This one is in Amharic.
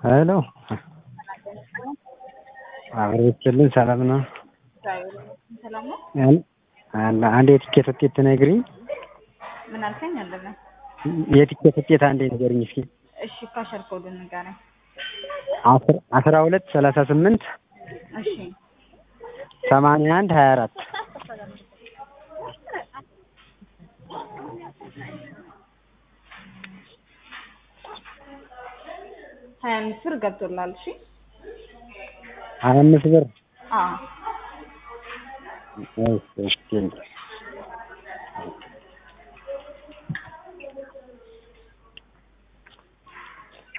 ሄሎ አብሮ ይስጥልኝ ሰላም ነው? ሰላም ነው? አለ አንድ የትኬት ውጤት ትነግሪኝ? ምን አልከኝ? አለነ የትኬት ውጤት አንዴ ንገሪኝ እስኪ። እሺ ካሸር ኮዱን ንገረኝ። አስራ ሁለት ሰላሳ ስምንት እሺ ሰማንያ አንድ ሀያ አራት ሀያ አምስት ብር ገብቶላል። እሺ ሀያ አምስት ብር አዎ እሺ እሺ